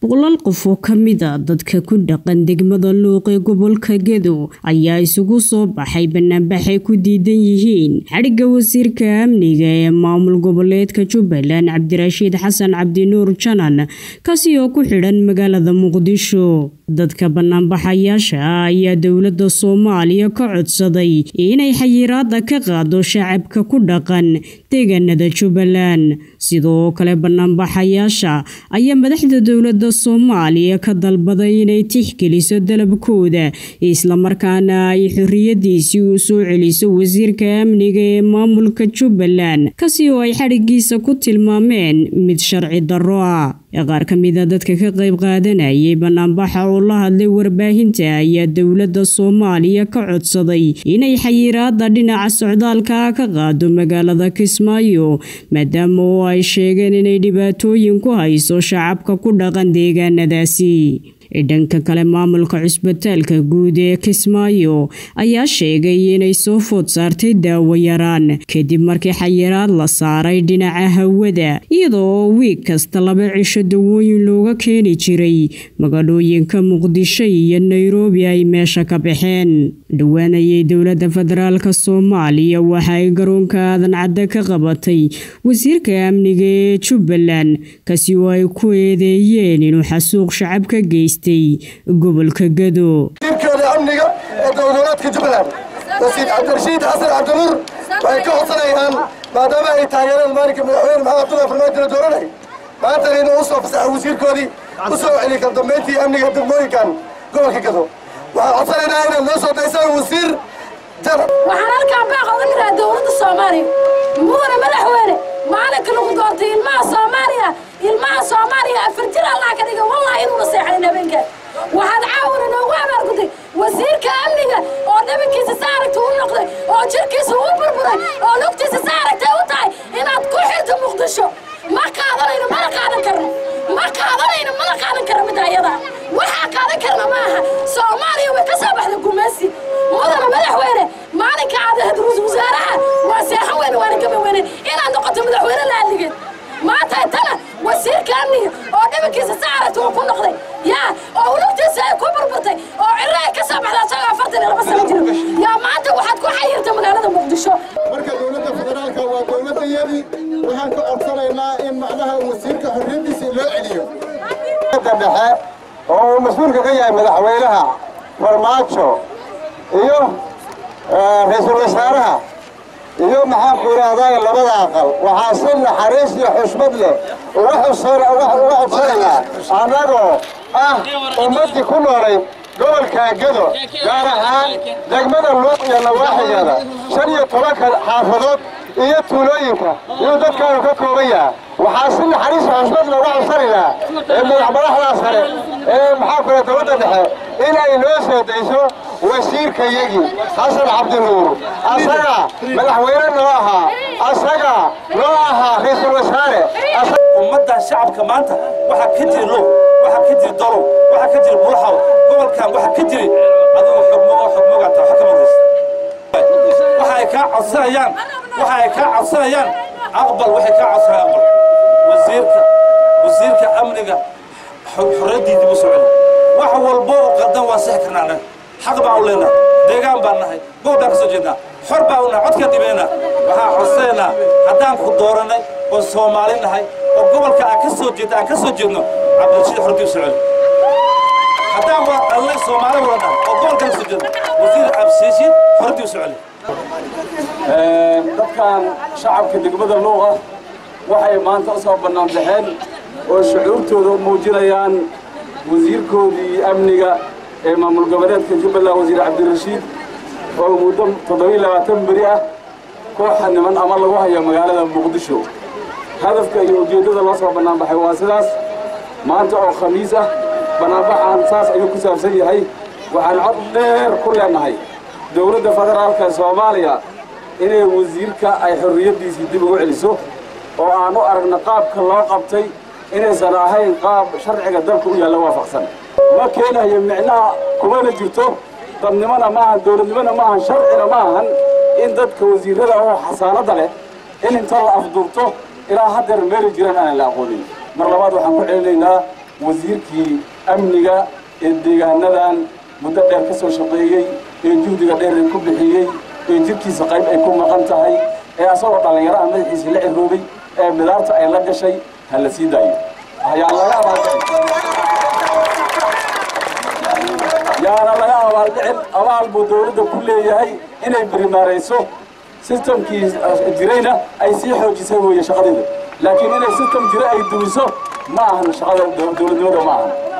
boqolaal qof oo ka mid a dadka ku dhaqan degmada luuq ee gobolka gedo ayaa isugu soo baxay banaanbaxay ku diidan yihiin xadhigga wasiirka amniga ee maamul goboleedka jubbaland cabdirashiid xasan cabdinuur janan kaasi oo ku xidhan magaalada muqdisho dadka banaanbaxayaasha ah ayaa dowladda soomaaliya ka codsaday inay xayiraada ka qaado shacabka ku dhaqan deegaanada jubbaland sidoo kale banaanbaxayaasha ayaa madaxda dowladda soomaaliya ka dalbaday inay tixgeliso dalabkooda islamarkaana ay xorriyadiisii u soo celiso wasiirka amniga ee maamulka jubbaland kasi oo ay xadhigiisa ku tilmaameen mid sharci darro ah qaar ka mid a dadka ka qayb qaadanayay banaanbaxa oo la hadlay warbaahinta ayaa dowladda soomaaliya ka codsaday inay xayiraada dhinaca socdaalka ka qaado magaalada kismaayo maadaama oo ay sheegeen inay dhibaatooyin ku hayso shacabka ku dhaqan deegaanadaasi dhanka kale maamulka cusbitaalka guud ee kismaayo ayaa sheegay inay soo food saartay daawo yaraan kadib markii xayiraad la saaray dhinaca hawada iyadoo wiig kasta laba cisho dawooyin looga keeni jiray magaalooyinka muqdisho iyo nairobi ay meesha ka baxeen dhowaanayay dowladda federaalk soomaaliya waxa ay garoonka aadan cadde ka qabatay wasiirka amniga ee jubbaland kasi oo ay ku eedeeyeen inuu xasuuq shacab ka geystay gobolka gado wasiirkeeda amniga ee dowladeedka jubbaland wasiir cabdirashiid xasan cabdinuur waxay ka codsanayaan maadaama ay taageereen maalinka madaxweyne maxamed abdullahi farmaajo la dooranay maantana inuu u soo fasaxa wasiirkoodii u soo celi kar dambayntii amniga degmooyinkan gobolka gado waxaan codsanaynaa inaad noo soo daysaan wasiir jaran waxaan halkaa baaq oga diraa dowladda soomaaliya mudane madaxweyne maalinka lagu doortay ilmaha soomaaliya ilmaha soomaaliya afar jir allah ka dhiga wallahi inuuna seexanin habeenkaa waxaad caawina noogu abaargutay wasiirka amniga oo dhabankiisa saaragta u noqday oo jirkiisa u burburay oo lugtiisa saaragtay u tahay inaad ku xirto muqdisho ma qaadanayno mana qaadan karno ma qaadanayno mana qaadan karno midda ayada waxaa qaadan karna ma aha soomaaliya way ka soo baxda gumaysi mudana madaxweyne maalinka aad ahayd wasaaraha waa seexan weyne waana gaba weyne inaad noqoto madaxweyne laaligeed maanta tana wasiirka amniga oo dhabankiisa saaragta uu ku noqday yaa oo lugtiisa ay ku burburtay oo cirro ay ka soo baxda isagoo afartan iyo laba sano jiro yaa maanta waxaad ku xayirta magaalada muqdisho marka dowladda federaalka waa dowladdayadii waxaan ka codsanaynaa in macnaha wasiirka xorriyaddiisa loo celiyo dhexe oo uu mas-uulka ka yahay madaxweynaha farmaajo iyo ra-iisul wasaaraha iyo maxaan ku idhaahdaa labada aqal waxaa si naxariis iyo xushmad leh uga codsanaynaa annagoo ah ummaddii ku noolay gobolka gedo gaar ahaan degmada luuq iyo nawaaxigeeda shan iyo tobanka xaafadood iyo tuulooyinka iyuu dadkaanu ka kooban yaha waxaa si naxariis iyo xushmad looga codsanaynaa ee madaxmadaxdaa sare ee maxaa kule dowladda dhexe inay noo soo dayso wasiirkayagii xasan cabdinuur asaga madaxweyne noo ahaa asaga noo ahaa ra-iisul wasaare ummaddan shacabka maanta waxaa ka jiri low waxaa ka jiri dolow waxaa ka jiri bulxaw gobolkan waxaa ka jiri adigu xogmogo xogmogaata waxa ka maraysa waxa ay kaa codsanayaan waxa ay kaa codsanayaan aqbal waxay kaa codsanayaan aqbal wasiirka wasiirka amniga xorriyaddiidii u socon wax walbo oo qaldan waan sixi karnaa annaga xaq baan u leenahay deegaan baan nahay goob baan ka soo jeednaa xor baan u nahay codkaan dhibaynaa waxaan codsanaynaa haddaan ku dooranay oo soomaali nahay oo gobolka aan ka soo jeedno aan ka soo jeedno cabdirashiid xorriyadii u socon haddaan waa allay soomaali wada nahay oo gobolka ka soo jeedno wasiir cabdirashiid xorriyadii u socon dadkan shacabka degmada luuqa waxay maanta u soo bannaan baxeen oo shucuurtooda u muujinayaan wasiirkoodii amniga ee maamul goboleedka jubbaland wasiir cabdirashiid oo muddo toddobiiy labaatan beri ah kooxa niman ama lagu hayo magaalada muqdisho hadafka iyo ujeeddada loo soo bannaanbaxay waa sidaas maanta oo khamiis ah bannaanbaxaan saas ayuu ku saabsan yahay waxaan cod dheer ku leennahay dowladda federaalka ee soomaaliya inay wasiirka ay xorriyaddiisii dib ugu celiso oo aan u aragna qaabka loo qabtay inaysan ahayn qaab sharciga dalka u yaalla waafaqsan ma keenayo micnaha kumana jirto dadnimona maahan dowladnimona maahan sharcina ma ahan in dadka wasiirrada oo xasaanadda leh in inta la afduubto ilaa haddeer meeli jiraan aanan la aqoonin mar labaad waxaan ku celinaynaa wasiirkii amniga ee deegaanadan muddo dheer ka soo shaqeeyey ee juhdiga dheer ku bixiyey ee jirkiisa qayb ay ku maqan tahay ee asagoo dhallinyaro ah madaxiisii la ciroobay ee midaarta ay la gashay ha la sii daayo ayaan laga abaaldhicin yaana laga abaaldhicin abaal buu dowladda ku leeyahay inay birimaarayso sistamkii jirayna ay sii xoojisay weeye shaqadeeda laakiin inay sistam jira ay dumiso ma ahan shaqada dowladnimada ma ahan